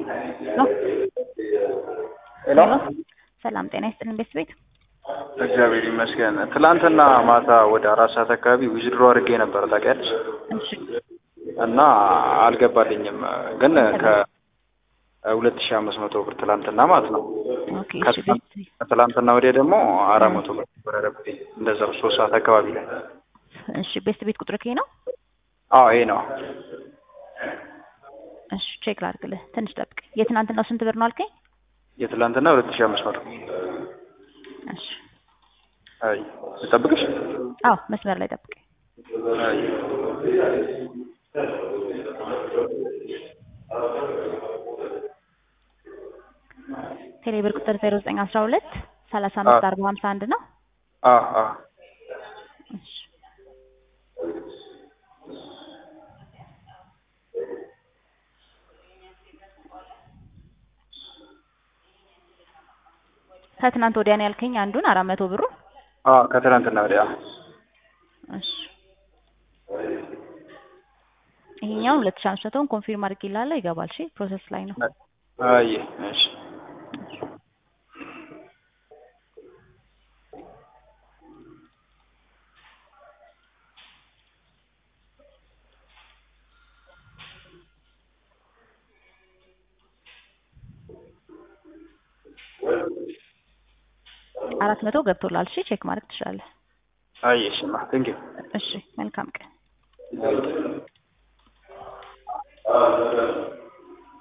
ነው። ሄሎ ሰላም ጤና ይስጥልን ቤት ቤት እግዚአብሔር ይመስገን። ትላንትና ማታ ወደ አራት ሰዓት አካባቢ ዊዝድሮ አድርጌ ነበር ታውቂያለሽ፣ እሺ እና አልገባልኝም። ግን ከሁለት ሺህ አምስት መቶ ብር ትላንትና ማለት ነው። ኦኬ እሺ ቤት ከትላንትና ወዲያ ደግሞ አራት መቶ ብር ወረደብኝ። እንደዛው ሶስት ሰዓት አካባቢ ላይ። እሺ ቤት ቤት ቁጥር ከይ ነው። አዎ ይሄ ነው። እሺ ቼክ ላድርግልህ፣ ትንሽ ጠብቅ። የትናንትናው ስንት ብር ነው አልከኝ? የትላንትና ሁለት ሺህ አምስት መቶ እሺ አይ ልጠብቅሽ? አዎ መስመር ላይ ጠብቅ። አይ ቴሌብር ቁጥር 0912 35 40 51 ነው። አ አ እሺ ከትናንት ወዲያ ነው ያልከኝ አንዱን አራት መቶ ብሩ። አ ከትላንትና ወዲያ እሺ ይሄኛውን ሁለት ሺህ አምስት መቶውን ኮንፊርም አድርጌልሃለሁ ይገባል። እሺ ፕሮሰስ ላይ ነው። አይ እሺ አራት መቶ ገብቶላል። እሺ ቼክ ማድረግ ትችላለህ። አይ እሺ ማ ቴንክ ዩ እሺ መልካም ቀን። አይ